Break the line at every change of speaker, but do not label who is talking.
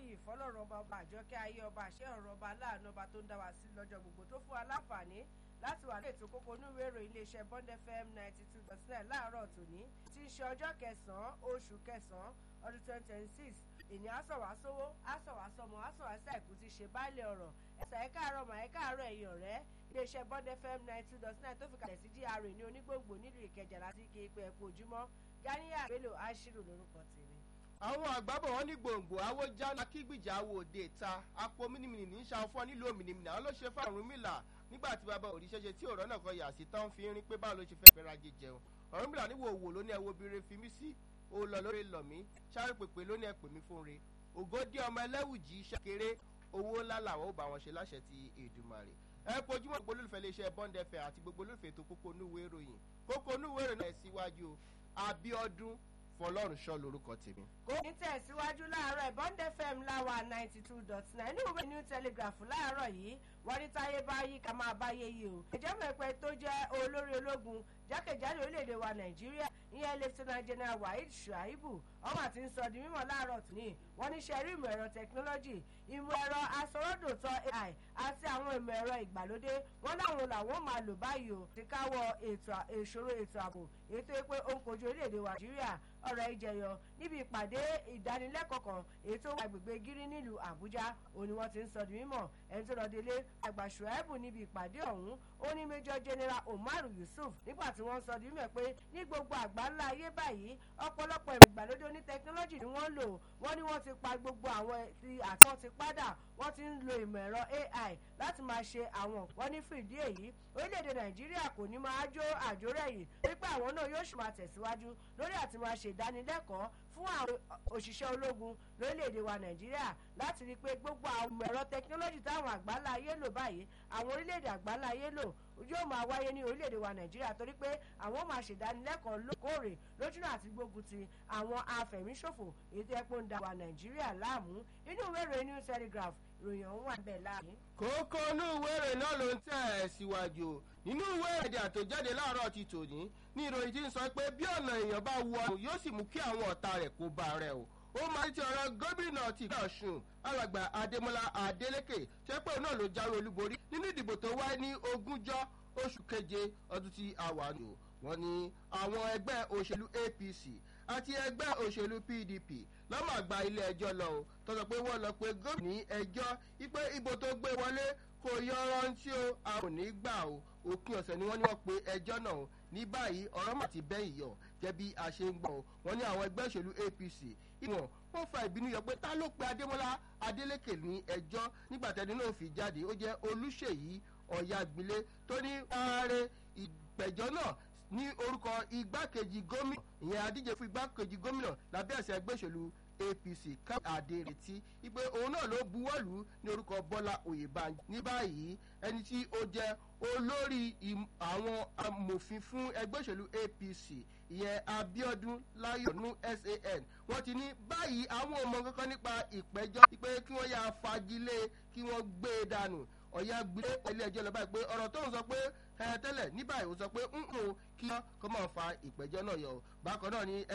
níyì fọlọ́run ọba ọba àjọkẹ́ ayé ọba àṣẹ ọ̀rọ̀ ọba aláàánú ọba tó ń dá wa sí lọ́jọ́ gbogbo tó fún wa láǹfààní láti wà ní ètò kókó onúwé ìròyìn iléeṣẹ́ bond fm ninety two dot nine láàárọ̀ tòní tí ń ṣe ọjọ́ kẹsàn-án oṣù kẹsàn-án ọdún twenty twenty six èní àsọ̀wásówó àsọ̀wásọmọ àsọ̀wásá ìkú ti ṣe báàlẹ̀ ọ̀rọ̀ ẹ̀sà ẹ̀ka àárọ̀ mà ẹ̀ka àárọ̀ ẹ̀yìn ọ̀rẹ́ iléeṣẹ́ bond fm ninety two dot nine tó fi kalẹ̀ sí dr ní onígbòǹgbò nílùú ìkẹjà láti ike ipò ẹ̀kọ́ ojúmọ́ ganiya bello ashiru lórúkọ tèmi
àwọn àgbàbọ̀ wọn ní gbòǹgbò awójáná kígbìjà awo òde ta apò mínímìnì ní sàfọ́ nílùú òmìnira àwọn ló ṣe fáwọn mílà nígbà tí bàbá òrìṣẹ́ṣe tí ọ̀rọ̀ náà kan yà sí tán fi rin pé báwo ló ṣe fẹ́ fẹ́ rajé jẹun ọ̀rọ̀ mílà níwò òwò ló ní ẹwọ́ obìnrin fi mí sí ó lọ lórí lọ̀mí sáré pèpè ló ní ẹ pè mí fún re ògòdì ọmọ ẹlẹ́wùjì iṣẹ́ kéré owó ńlá làwọn ò bá wọn ṣe láṣẹ ti èdùmàrè ẹ pojúmọ́ gbogbo olólùfẹ́ iléeṣẹ́ bond fm àti gbogbo olólùfẹ́ ètò kókó onúwé ìròyìn kókó onúwé ìròyìn náà síwájú abiodun fọlọ́run ṣọ́ lórúkọ tèmi.
kò ní tẹ̀síwájú láàárọ̀ bond fm láwa ninety two dot nine ní ìwé new telegraph láàárọ̀ yìí wọ́n ní táyé bá yí ká máa báyé yìí o. ìjẹ́mọ̀pẹ́ tó jẹ́ olórí ológun jákèjádò orílẹ̀-èdè wa nàìjíríà ìyẹn lieutenant general waheed shuaibu ọmọ àti ń sọ di mímọ̀ láàárọ̀ tòní wọ́n ní sẹ́rí ìmọ̀ ẹ̀rọ tẹkinọ́lọ́jì ìmọ̀ ẹ̀rọ asọ̀rọ̀dòtọ̀ ai àti àwọn ìmọ̀ ẹ̀rọ ìgbàlódé wọ́n láwọn làwọn máa lò báyìí o ti káwọ́ ìṣòro ètò ààbò ètò pé ó ń kojú orílẹ̀-èdè wa nàìjíríà ọ̀rọ̀ ìjẹyọ níbi ìpàdé ìdánilẹ́kọ̀ọ́ kan ètò agbègbè gírí nílùú àbújá òní wọ́n ti ń sọ di mímọ̀ ẹni tó lọ délé àgbà shuaibu níbi ìpàdé ọ̀hún ó ní major general omar yusuf nígbà tí wọ́n sọ di mímọ̀ pé ní gbogbo àgbáńlá ayé báyìí ọ̀pọ̀lọpọ̀ ìgbàlódé oní tẹkinọ́lọ́jì ni wọ́n lò wọ́n ní wọ́n ti pa gbogbo àwọn ti àti wọ́n ti padà wọ́n ti ń lo ìmọ̀ ẹ̀rọ ai láti máa ṣe àwọn wọ́n ní fìdí èyí orílẹ̀-èdè nàìjíríà kò ní máa jó àjórẹ̀ yìí wípé àwọn náà yóò sì máa tẹ̀síwájú lórí àti máa ṣe ìdánilẹ́kọ̀ọ́ fún àwọn òṣìṣẹ́ ológun lórílẹ̀‐èdè wa nàìjíríà láti rí i pé gbogbo àwọn ẹ̀rọ tẹkinọ́lọ́jì táwọn àgbáńlá ayé lò báyìí àwọn orílẹ̀‐èdè àgbáńlá ayé lò yóò máa wáyé ní orílẹ̀‐èdè wa nàìjíríà torí pé àwọn máa ṣèdánilẹ́kọ̀ọ́ lókòrè lójúnà àti gbógun ti àwọn afẹ̀míṣòfò ètò ẹ̀pọ̀ ń da wa nàìjíríà láàmú inú ìwé ìròyìn new telegraph ìròyìn ọ̀hún wà bẹ́ẹ̀ láàmú.
kókó inú ìwé ìròyìn náà ló ń tẹ̀ ẹ́ síwájú nínú ìwé èdè àtòjáde láàárọ̀ ti tòní ní ìròyìn tí ń sọ pé bí ọ̀nà èèyàn bá wọ ọ̀run yóò sì mú kí àwọn ọ̀tá rẹ̀ kó bá rẹ̀ o ó máa ń ti ọ̀rọ̀ gómìnà ti ìpínlẹ̀ ọ̀ṣun alàgbà adémọlá adélékè tó pé òun náà ló jáwé olúborí nínú ìdìbò tó wáyé ní ogúnjọ́ oṣù keje ọdún tí a wà nù wọ́n ní àwọn ẹgbẹ́ òṣèlú apc àti ẹgbẹ́ òṣèlú pdp lọ́mọ àgbà ilé ẹjọ́ lọ o tó sọ pé wọ́n lọ pé gómìnà ní ẹjọ́ wípé ibo tó gbé wọlé kò yọ rántí o a ò ní gbà o òpin ọ̀sẹ̀ ni wọ́n ní wọ́n pe ẹjọ́ náà o ní báyìí ọ̀rọ̀ mà ti bẹ́yìn yọ jẹ́ bí a ṣe ń gbọ́ o wọ́n ní àwọn ẹgbẹ́ òṣèlú apc ìwọ̀n wọ́n fa ìbínú yọ pé ta ló pe adémọ́lá adélékè ní ẹjọ́ nígbà tẹ́ni náà fi jáde ó jẹ́ olúṣèyí ọ̀yàgbélé tó ní ààrẹ ìgbẹ́jọ́ náà ní orúkọ igbákejì gómìnà ìyẹn adíje fún igbákejì gómìnà lábẹ́ ẹ̀sẹ̀ ẹgbẹ́ òṣèlú apc káwọn adéretí wípé òun náà ló buwọ́lù ní orúkọ bọ́lá oyèbánjí ní báyìí ẹni tí ó jẹ́ olórí àwọn amòfin fún ẹgbẹ́ òṣèlú apc ìyẹn abiodun láyọ̀nù san wọ́n ti ní báyìí àwọn ọmọ kankan nípa ìpẹ́jọ́ pé kí wọ́n yà fagilé kí wọ́n gbé e dànù ọ̀yà gbé ilé ẹjọ́ lọ báyìí pé ọ̀rọ̀ tó ń sọ pé ẹ tẹ́lẹ̀ ní báyìí ó sọ pé ń kò kí wọ́n kọ́ máa fa ìpẹ́jọ́ náà yọ bákan náà ni